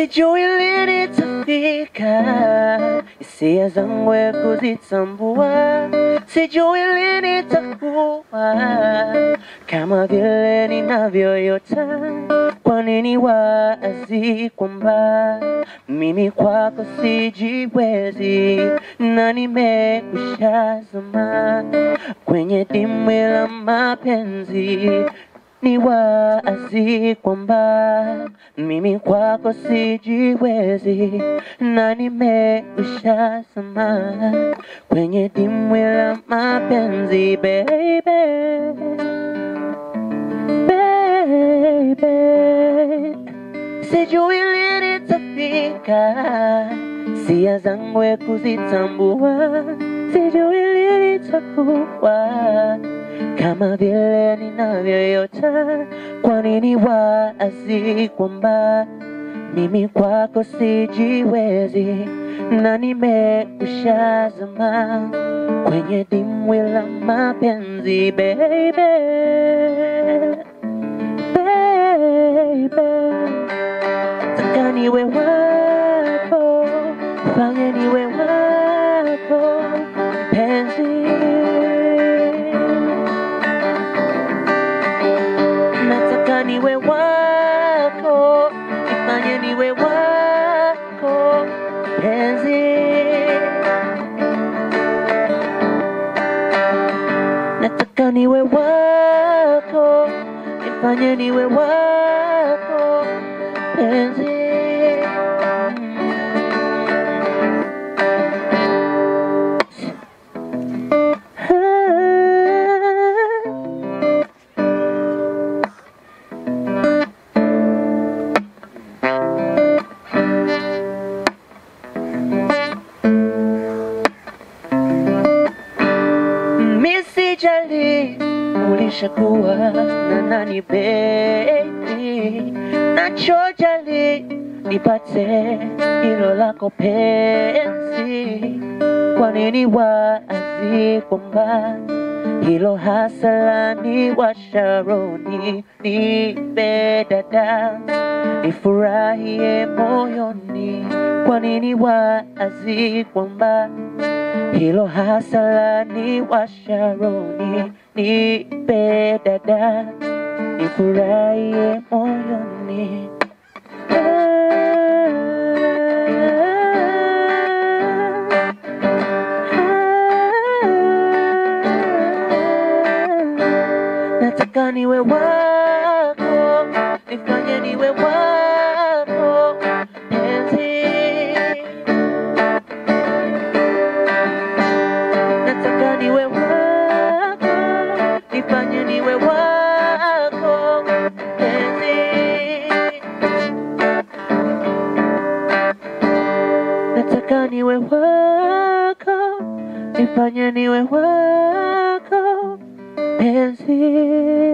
sijui lini tafika, hisia zangu ya kuzitambua, sijui lini takuwa kama vile ninavyoyota. Kwa nini wazi kwamba mimi kwako sijiwezi na nimekushazama kwenye dimbwi la mapenzi ni wazi kwamba mimi kwako sijiwezi na nimekushazama kwenye dimbwi la mapenzi baby, baby. Sijui lini tafika, sia zangu ya kuzitambua, sijui lini takuwa kama vile ninavyoyota. Kwa nini wazi kwamba mimi kwako sijiwezi na nimekushazama kwenye dimbwi la mapenzi baby, baby taka niwe wako, fanye niwe wako mpenzi, nataka niwe wako, nifanye niwe wako mpenzi, nataka niwe wako, nifanye niwe wako mpenzi. Misijali ulishakuwa na nani baby, nachojali nipate hilo lako penzi. Kwa nini wazi kwamba hilo hasa ni washaroni nipe dada nifurahie moyoni. Kwa nini wazi kwamba hilo hasa ni washaroni nipe dada nifurahie moyoni. Nataka niwe wako, nifanye niwe wako penzi. Nataka niwe wako, nifanye niwe wako penzi. Nataka niwe wako, nifanye niwe wako penzi.